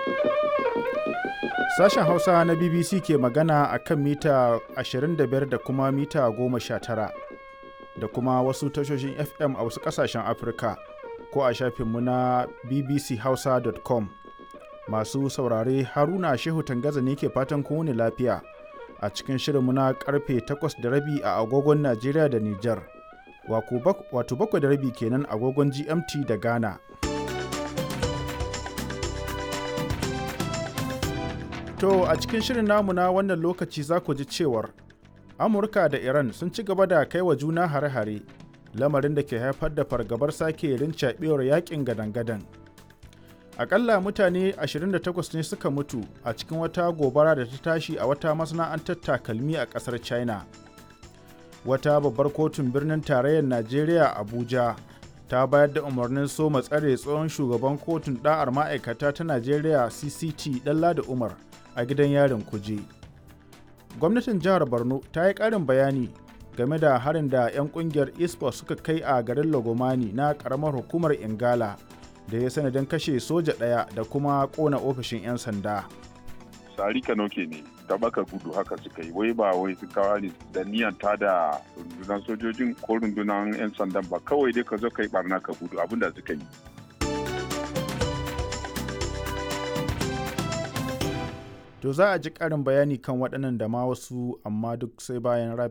Sashen Hausa na BBC ke magana a kan mita 25 da kuma mita 19 da kuma wasu tashoshin FM a wasu ƙasashen Afirka ko a shafinmu na bbchausa.com. Masu saurare Haruna Shehu Tangaza ne ke fatan kowane lafiya a cikin shirinmu na karfe 8 da rabi a agogon Najeriya da Nijar. Wato bakwai da rabi kenan agogon GMT da Ghana. To a cikin shirin namu na wannan lokaci za ku ji cewar Amurka da Iran sun ci gaba da kai wa juna hare-hare lamarin da ke haifar da fargabar sake rincaɓewar yakin gadan-gadan. Akalla mutane 28 ne suka mutu a cikin wata gobara da ta tashi a wata masana'antar takalmi a ƙasar China. Wata babbar kotun birnin tarayyar Najeriya Abuja ta bayar da umarnin soma tsare tsohon shugaban kotun ɗa'ar ma'aikata ta Najeriya CCT Dalla da Umar a gidan yarin kuje. Gwamnatin jihar Borno ta yi ƙarin bayani game da harin da 'yan ƙungiyar ISPO suka kai a garin Lagomani na ƙaramar hukumar Ingala da ya sanadin kashe soja ɗaya da kuma ƙona ofishin 'yan sanda. Sari Kanoke ne, ta baka gudu haka suka yi, wai ba wai su kawo ne da niyan ta da rundunar sojojin ko rundunar 'yan sandan ba kawai dai ka zo ka yi barna ka gudu abin da suka yi. To za a ji ƙarin bayani kan waɗannan da ma wasu amma duk sai bayan